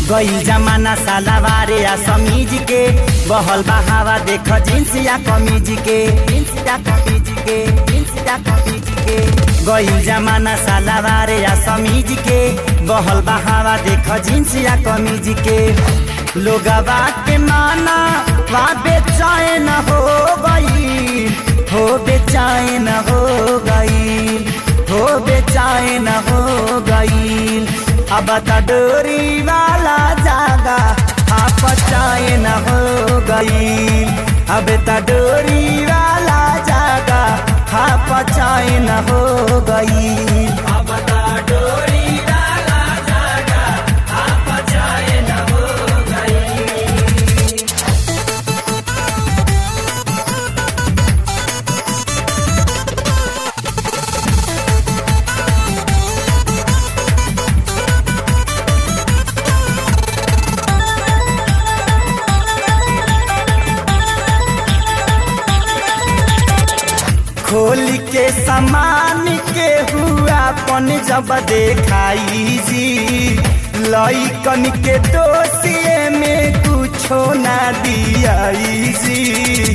गई जमाना सालावारे या समीज के बहल बहावा देख जींस या कमीज के जींस या कमीज के जींस या कमीज के गई जमाना सालावारे या समीज के बहल बहावा देख जींस या कमीज के लोगवा के माना वा बेचैन हो गई हो बेचैन हो गई हो बेचैन हो गई अब त डोरी वाला जागा आप चैन हो गई अब त डोरी वाला जागा आप चैन हो गई अब त डोरी वाला जागा आप चैन हो गई खोल के समान के हुआ पन जब देखाई जी लइकन के दोषिए में कुछो ना दियाई जी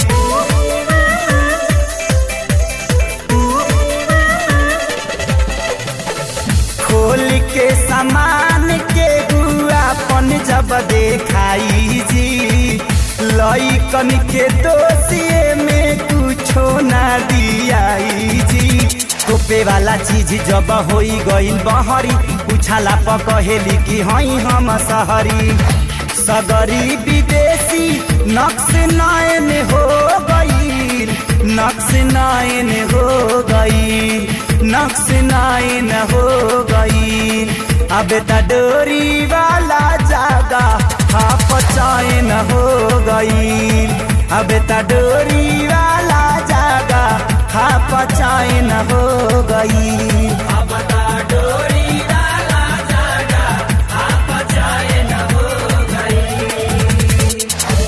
खोल के समान के हुआ पन जब देखाई जी लइकन के दोषिए में कुछो ना दियाई जी तोपे वाला चीज जब होई गईल बहरी उछाला पकहेली कि हई हम सहरी सगरी विदेशी नक्श नयन हो गईल नक्श नयन हो गईल नक्श नयन हो गईल अब त डोरी वाला जागा हाफ चैन हो गईल अब त डोरी वाला जागा हाफ चैन हो गईल अब त डोरी वाला जागा हाफ चैन हो गईल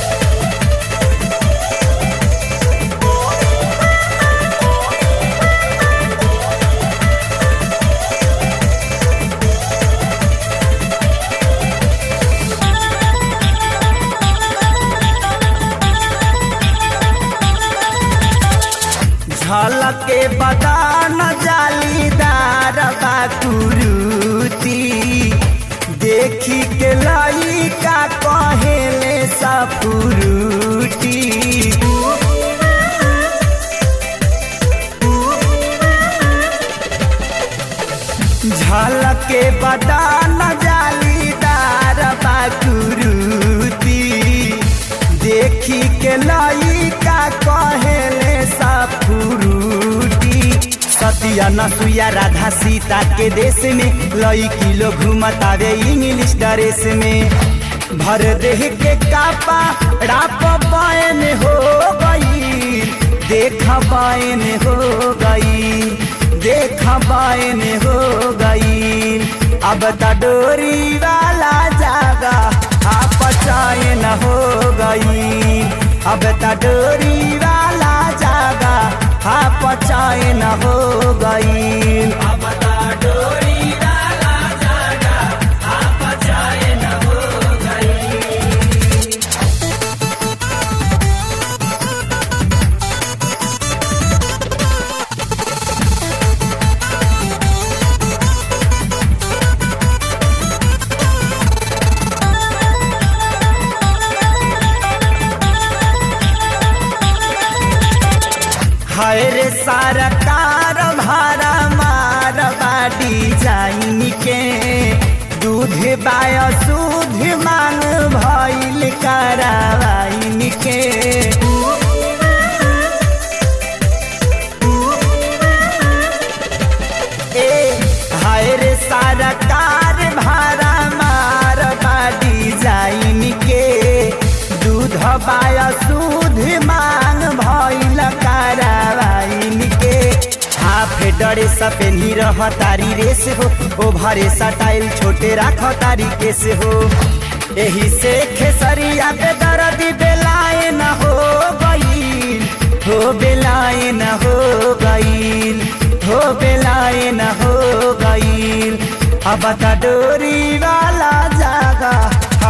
झलके बदान जालीदार बाकुरुती देखी के लइका कहेले सपुरुटी झलके बदान जालीदार बाकुरुती देखी के लइका कहेले सपुरुटी सतिया नसुया राधा सीता के देश में लइकी लोग घूमतावे इंग्लिश ड्रेस में भर देह के कापा राप बायन हो गई देख बायन हो गई देख बायन हो गई अब त डोरी वाला जागा आप चैन हो गई अब त डोरी वाला जागा आप चैन हो गई अब त डोरी वाला जागा आप चैन हो गई हाय रे सरकार भारा मार बाडी जाइन के दूध बाय दूध मांग भइल करावाइन के ए हाय रे सरकार भारा मार बाडी जाइन के दूध बाय दूध मांग भइल करावाइन के हाफ डरे सपेनी रह तारी रेस हो ओ भरे सटाइल छोटे राख तारी केस हो एही से खेसरिया पे दर्द बेलाए न हो गई हो बेलाए न हो गई हो बेलाए न हो गई अब त डोरी वाला जागा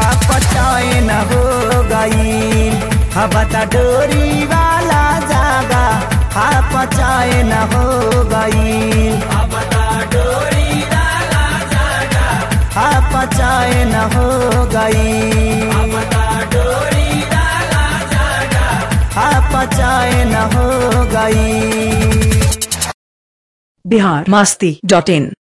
चैन हो गई बता डोरी वाला जागा हाफ चैन हो गई हाफ चैन हो गई हाफ चैन हो गई बिहार मस्ती डॉट इन